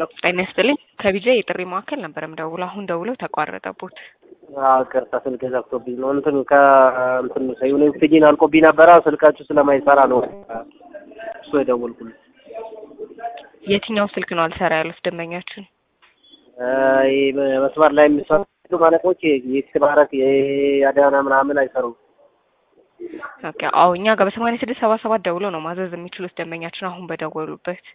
ጤና ይስጥልኝ ከቢጃ የጥሪ ማዕከል ነበር የምደውለው። አሁን ደውለው ተቋረጠቦት። ቅርታ ስልክ ዘግቶብኝ ነው። እንትን ከእንትን የሆነ ኦክሲጂን አልቆብኝ ነበረ ስልካችሁ ስለማይሰራ ነው እሱ የደወልኩልኝ። የትኛው ስልክ ነው አልሰራ ያሉት ደንበኛችን? ይህ መስመር ላይ የሚሰሩ ማለቆች የትባረክ የአዳና ምናምን አይሰሩም። ኦኬ አዎ እኛ ጋር በሰማንያ ስድስት ሰባ ሰባት ደውለው ነው ማዘዝ የሚችሉት ደንበኛችን አሁን በደወሉበት።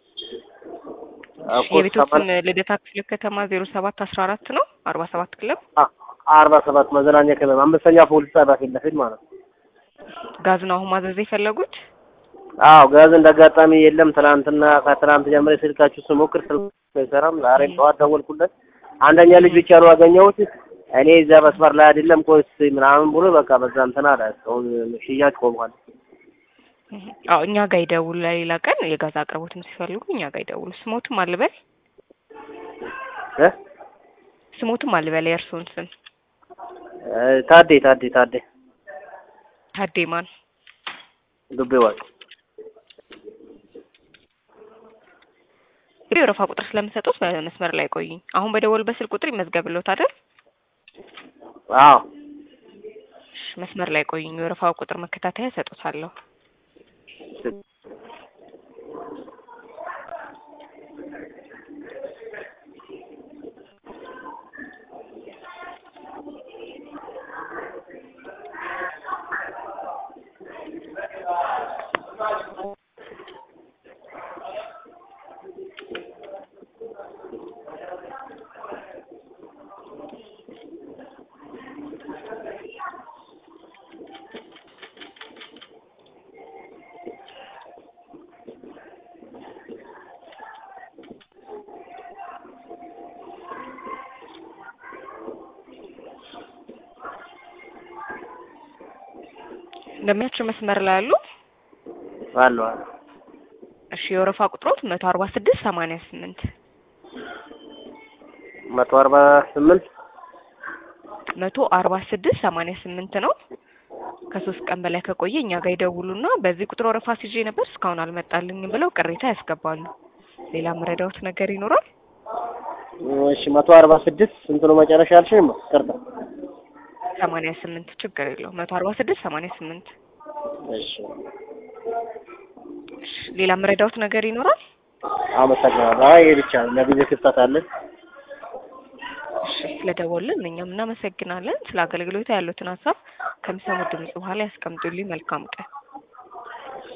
የቤቶችን ልደታ ክፍለ ከተማ ዜሮ ሰባት አስራ አራት ነው አርባ ሰባት ክለብ አርባ ሰባት መዘናኛ ክለብ አምስተኛ ፖሊስ ጣቢያ ፊት ለፊት ማለት ነው። ጋዝ ነው አሁን ማዘዝ የፈለጉት? አዎ ጋዝ እንደ አጋጣሚ የለም። ትናንትና ከትናንት ጀምሬ ስልካችሁ ስሞክር ስልክ አይሰራም። ዛሬም ጠዋት ደወልኩለት። አንደኛ ልጅ ብቻ ነው ያገኘሁት። እኔ እዛ መስመር ላይ አይደለም ቆይ እስኪ ምናምን ብሎ በቃ በዛ እንትን አለ። አሁን ሽያጭ ቆሟል። አዎ እኛ ጋር ይደውሉ። ለሌላ ቀን የጋዝ አቅርቦትም ሲፈልጉ እኛ ጋር ይደውሉ። ስሞትም አልበል እ ስሞትም አልበል የእርስዎን ስም ታዴ ታዴ ታዴ ታዴ ማን ዱቤ ዋቅ እንግዲህ የወረፋ ቁጥር ስለምሰጡት በመስመር ላይ ቆዩኝ። አሁን በደወሉበት ስልክ ቁጥር ይመዝገብልዎት አይደል? አዎ መስመር ላይ ቆዩኝ። የወረፋው ቁጥር መከታተያ እሰጡታለሁ። እንደሚያቸው መስመር ላይ አሉ። አሉ አሉ። እሺ የወረፋ ቁጥሮት መቶ አርባ ስድስት ሰማንያ ስምንት መቶ አርባ ስምንት መቶ አርባ ስድስት ሰማንያ ስምንት ነው። ከሶስት ቀን በላይ ከቆየ እኛ ጋር ይደውሉና በዚህ ቁጥር ወረፋ ሲዤ ነበር እስካሁን አልመጣልኝም ብለው ቅሬታ ያስገባሉ። ሌላ መረዳዎት ነገር ይኖራል? እሺ መቶ አርባ ስድስት ስንት ነው መጨረሻ ያልሽኝ? ቅርታ ሰማንያ ስምንት ችግር የለው መቶ አርባ ስድስት ሰማንያ ስምንት እሺ ሌላ መረዳዎት ነገር ይኖራል? አመሰግናለሁ። አይ ይሄ ብቻ ነው። ለጊዜ ክፍተት አለን። እሺ ስለደወልን እኛም እናመሰግናለን። ስለ አገልግሎቱ ያሉትን ሀሳብ ከሚሰሙት ድምጽ በኋላ ያስቀምጡልኝ። መልካም ቀን